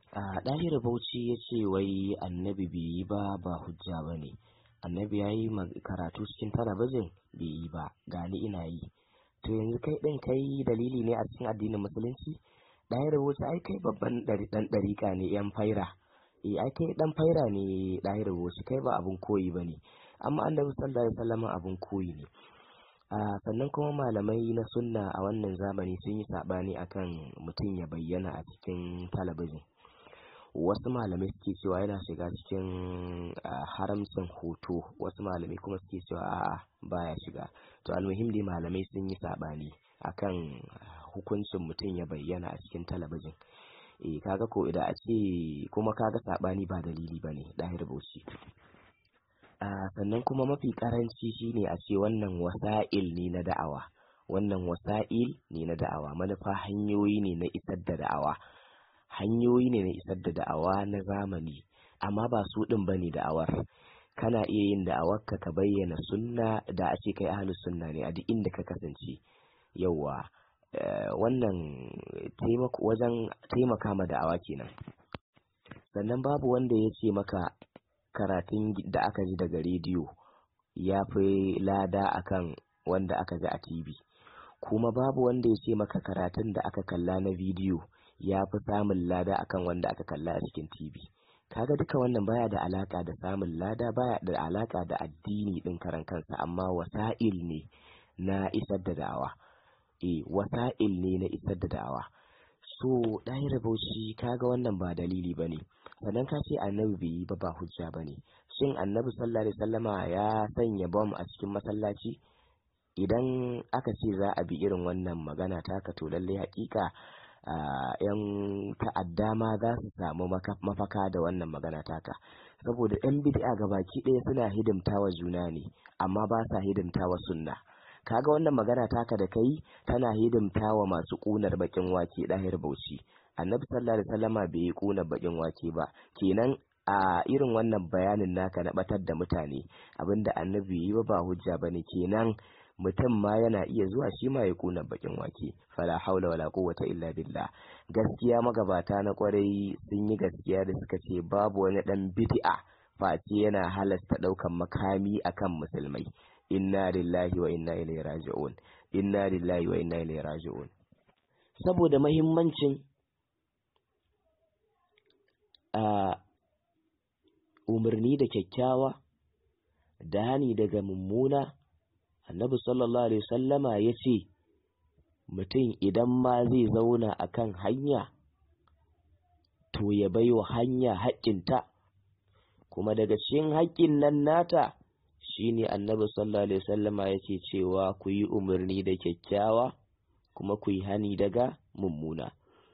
a ɗahir bauchi ya ce wai annabi bai yi ba ba hujja ba ne annabi ya yi karatu cikin talabijin bai yi ba gani ina yi to yanzu kai ɗin kai dalili ne a cikin addinin musulunci ɗahir bauchi ai kai babban ɗan ɗariƙa ne yan faira eh ai kai ɗan faira ne ɗahir bauchi kai ba abun koyi ba ne amma annabi sallallahu alaihi wasallam abun koyi ne Uh, sannan kuma malamai na sunna a wannan zamani sun yi saɓani akan mutum ya bayyana a cikin talabijin wasu malamai suke cewa yana shiga cikin uh, haramcin hoto wasu malamai kuma suke cewa a'a baya shiga to almuhim dai malamai sun yi saɓani akan hukuncin mutum ya bayyana a cikin talabijin e kaga ko idan a ce kuma kaga saɓani ba dalili bane ɗahir bauchi Uh, sannan kuma mafi karanci shine a ce wannan wasa'il ne na da'awa wannan wasa'il ne na da'awa manufa hanyoyi ne na isar da da'awa hanyoyi ne na isar da da'awa na zamani amma ba su din bane da'awar kana iya yin da'awar ka ka bayyana sunna da a ce kai ahlus sunna ne a duk inda ka kasance yauwa uh, wannan wajen taimaka ma da'awa kenan sannan babu wanda ya ce maka karatun da aka ji daga rediyo ya fi lada akan wanda aka ji a TV kuma babu wanda ya ce maka karatun da aka kalla na bidiyo ya fi samun lada akan wanda aka kalla a cikin TV kaga duka wannan baya da alaka da samun lada baya da alaka da addini din karan kansa amma wasa'il ne na isar da da'awa eh wasa'il ne na isar da da'awa so ɗaya bauchi kaga wannan ba dalili bane sannan ka ce annabi bai yi ba ba hujja ba ne shin annabi sallallahu alaihi wasallama ya sanya bom a cikin masallaci idan aka ce za a bi irin wannan magana taka to lallai hakika yan ta'adda ma za su samu mafaka da wannan magana taka saboda yan bid'a gabaki ɗaya suna hidimtawa juna ne amma ba sa hidimtawa sunna kaga wannan magana taka da kai tana hidimtawa masu ƙunar bakin wake ɗahir bauchi annabi sallallahu alaihi wasallama bai yi kuna bakin wake ba kenan a irin wannan bayanin naka na batar da mutane abinda annabi yi ba ba hujja bane kenan mutum ma yana iya zuwa shi ma ya kuna bakin wake fala haula wala quwwata illa billah gaskiya magabata na kwarai sun yi gaskiya da suka ce babu wani dan bid'a face yana halasta daukan makami akan musulmai inna lillahi wa inna ilaihi raji'un inna lillahi wa inna ilaihi raji'un saboda mahimmancin a umarni da kyakkyawa da hani daga mummuna annabi sallallahu alaihi wasallama ya ce mutum idan ma zai zauna a kan hanya to ya bai wa hanya haƙƙinta kuma daga cikin haƙƙin nan nata shine annabi sallallahu alaihi wasallama ya ce cewa ku yi umarni da kyakkyawa kuma ku yi hani daga mummuna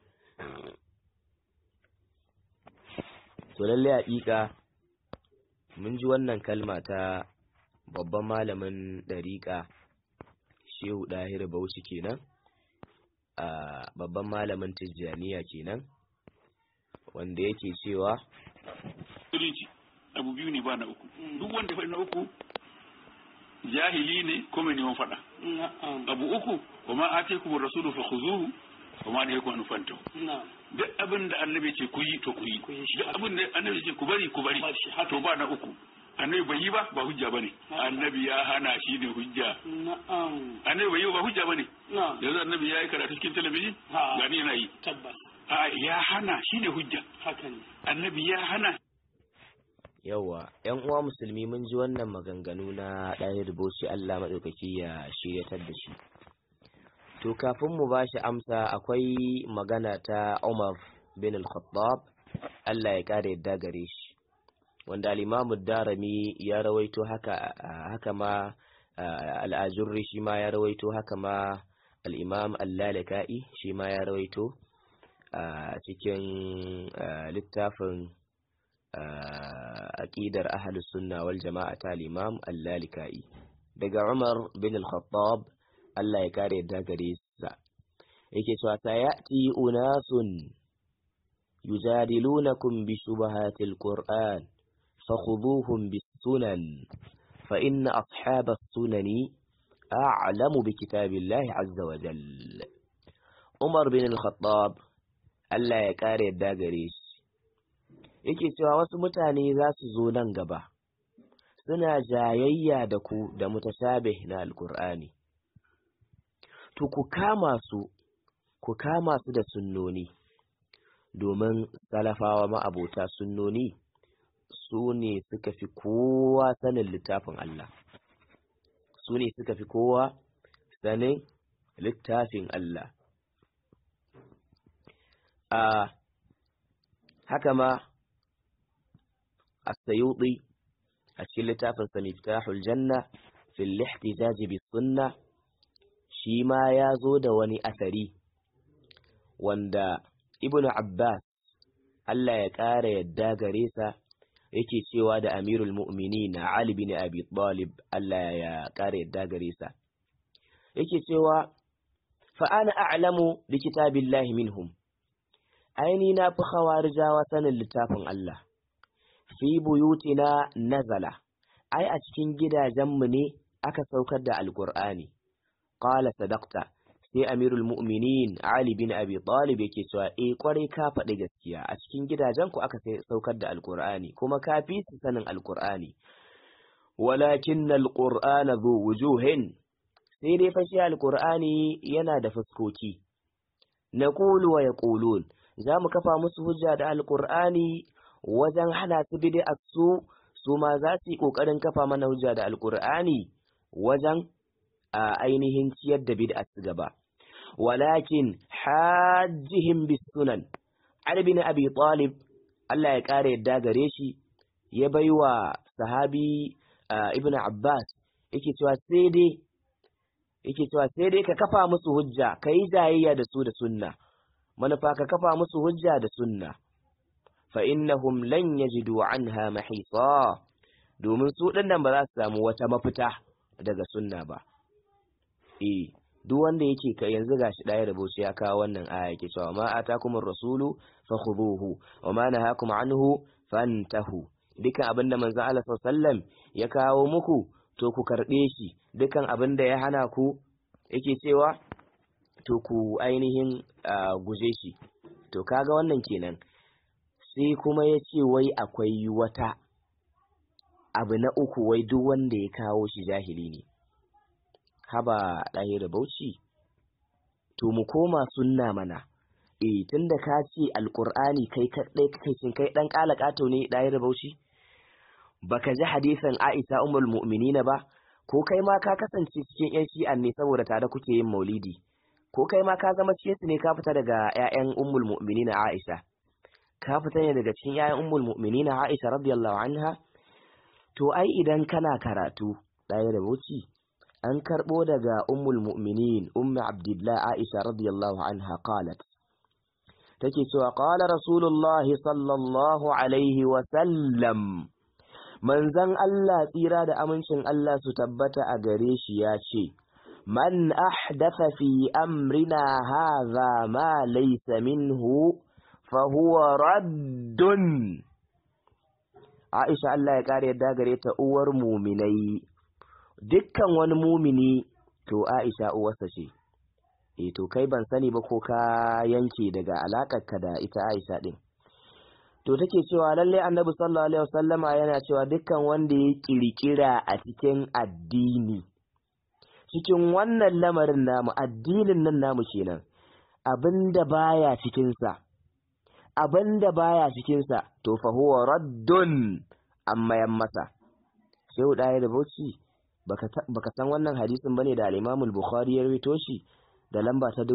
to lalle haƙiƙa mun ji wannan kalma ta babban malamin ɗariƙa shehu ɗahir bauchi kenan a babban malamin tijjaniya kenan wanda yake cewa musulunci abu biyu ne ba na uku duk wanda faɗi na uku jahili ne ko mai neman faɗa abu uku wa ma ate kuma rasulu fa khuzuhu wa ma ne kuma nufantahu duk abin da annabi ce ku yi to ku yi duk abin da annabi ce ku bari ku bari to ba na uku annabi bai yi ba ba hujja bane annabi ya hana shi ne hujja annabi bai yi ba hujja bane yanzu annabi ya yi karatu cikin talabijin gani yana yi a ya hana shi ne hujja annabi ya hana yauwa yan uwa musulmi mun ji wannan maganganu na ɗaya rubuci Allah maɗaukaki ya shiryatar da shi to kafin mu ba shi amsa akwai magana ta Umar bin al-Khattab Allah ya kare yadda gare shi wanda al-Imam darami ya rawaito haka haka ma al-Ajurri shi ma ya rawaito haka ma al-Imam al-Lalaka'i shi ma ya rawaito a cikin littafin aqidar ahlus sunna wal jama'a ta al-Imam al-Lalaka'i daga Umar bin al-Khattab Allah ya kare yadda gare sa yake cewa sayati unasun yujadilunakum bi shubahatil qur'an fakhuduhum bis sunan fa inna ashabas sunani a'lamu bi kitabillahi azza wa jalla Umar bin al-Khattab Allah ya kare yadda gare shi yake cewa wasu mutane za su zo nan gaba suna jayayya da ku da mutashabih na alkur'ani to ku kama su ku kama su da sunnoni domin salafawa ma'abota sunnoni su ne suka fi kowa sanin littafin Allah su ne suka fi kowa sanin littafin Allah a haka ma as-sayuti a cikin littafin sa miftahul janna fil ihtijaj bis sunna shi ma ya zo da wani asari wanda ibnu abbas Allah ya ƙara yadda gare sa yake cewa da amirul mu'minin ali bin abi talib Allah ya ƙara yadda gare sa yake cewa fa ana a'lamu bi kitabillahi minhum aini na fi khawarijawa sanin littafin Allah fi buyutina nazala ai a cikin gidajenmu ne aka saukar da alqur'ani qala sadaqta sai amirul mu'minin ali bin abi talib yake cewa eh kwarai ka faɗi gaskiya a cikin gidajen ku aka saukar da alqur'ani kuma ka fi su sanin alqur'ani walakin alqur'ana zu wujuhin sai dai fashi alqur'ani yana da fuskoki naqulu wa yaqulun za mu kafa musu hujja da alqur'ani wajen hana su bid'a su su ma za su yi kokarin kafa mana hujja da alqur'ani wajen a ainihin ciyar da bid'a su gaba walakin hajjihim bis sunan Ali bin Abi Talib Allah ya kare yadda gare shi ya baiwa sahabi Ibn Abbas yake cewa sai dai yake cewa sai dai ka kafa musu hujja kai jayayya da su da sunna manufa ka kafa musu hujja da sunna fa innahum lan yajidu anha mahisa domin su dinnan ba za su samu wata mafita daga sunna ba eh duk wanda yake ka yanzu gashi ɗaya rabo ya kawo wannan aya yake cewa ma atakumur rasulu fakhuduhu wa ma nahakum anhu fantahu dukan abinda manzo Allah sallallahu ya kawo muku to ku karbe shi dukan abinda ya hana ku yake cewa to ku ainihin guje shi to kaga wannan kenan sai kuma ya ce wai akwai wata abu na uku wai duk wanda ya kawo shi jahili ne haba ɗaya da bauchi to mu koma sunna mana eh tunda ka ce alqur'ani kai kadai kai cin kai dan kala kato ne ɗaya da bauchi baka ji hadisin Aisha ummul mu'minina ba ko kai ma ka kasance cikin yan shi'an ne saboda tare kuke yin maulidi ko kai ma ka zama cikin su ne ka fita daga ƴaƴan ummul mu'minina Aisha ka fita ne daga cikin ƴaƴan ummul mu'minina Aisha radiyallahu anha to ai idan kana karatu ɗaya da bauchi an karɓo daga ummul mu'minin ummi abdullah aisha radiyallahu anha qalat take cewa qala rasulullahi sallallahu alaihi wa sallam manzon Allah tsira da amincin Allah su tabbata a gare shi ya ce man ahdatha fi amrina hadha ma laysa minhu fa huwa raddun Aisha Allah ya kare yadda gare ta uwar muminai dukkan wani mumini to Aisha uwarsa ce eh to kai ban sani ba ko ka yanke daga alakarka da ita Aisha din to take cewa lalle Annabi sallallahu alaihi wasallama yana cewa dukkan wanda ya kirkira a cikin addini cikin wannan lamarin namu addinin nan namu kenan abinda baya cikin sa abinda baya cikin sa to fa huwa raddun amma yan masa sai ɗaya da bauchi baka san wannan hadisin bane da al-Imam al-Bukhari ya rawaito shi da lamba ta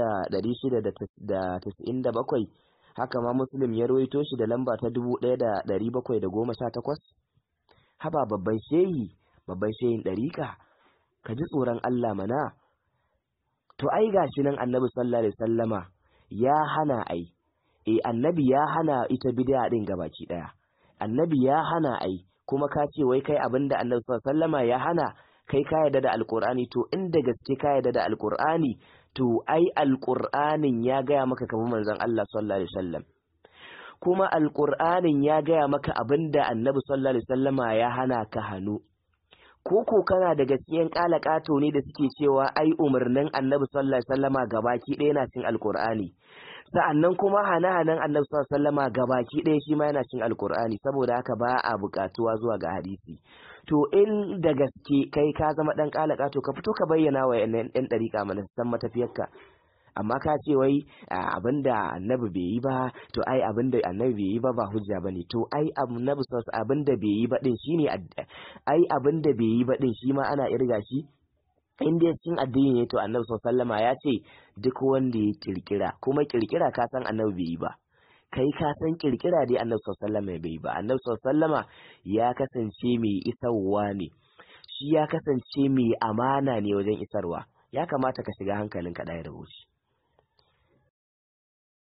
2697 haka ma Muslim ya rawaito shi da lamba ta 1718 haba babban shehi babban shehin dariƙa ka ji tsoron Allah mana to ai gashi nan Annabi sallallahu alaihi wasallama ya hana ai eh Annabi ya hana ita bid'a din gabaki daya Annabi ya hana ai kuma ka ce wai kai abinda annabi sallama ya hana kai ka yarda da alqur'ani to inda gaske ka yarda da alqur'ani to ai alqur'anin ya gaya maka kamar manzon Allah sallallahu alaihi wasallam kuma alqur'anin ya gaya maka abinda annabi sallallahu alaihi wasallama ya hana ka hanu ko ko kana daga cikin kala kato ne da suke cewa ai umarnin annabi sallallahu alaihi wasallama gabaki ɗaya yana cin alkur'ani sa'annan kuma hane-hanen annabi sallallahu alaihi wasallama gabaki ɗaya shi ma yana cin alkur'ani saboda haka ba a buƙatuwa zuwa ga hadisi to in da gaske kai ka zama dan kala kato ka fito ka bayyana wa yan ɗariƙa mana san matafiyarka amma ka ce wai abinda annabi bai yi ba to ai abinda annabi bai yi ba ba hujja bane to ai annabi sallallahu abinda bai yi ba din shine ai abinda bai yi ba din shi ma ana irga shi in dai cikin addini ne to annabi sallallahu ya ce duk wanda ya kirkira kuma kirkira ka san annabi bai yi ba kai ka san kirkira dai annabi sallallahu bai yi ba annabi sallallahu ya kasance mai isarwa ne shi ya kasance mai amana ne wajen isarwa ya kamata ka shiga hankalin ka da rubuci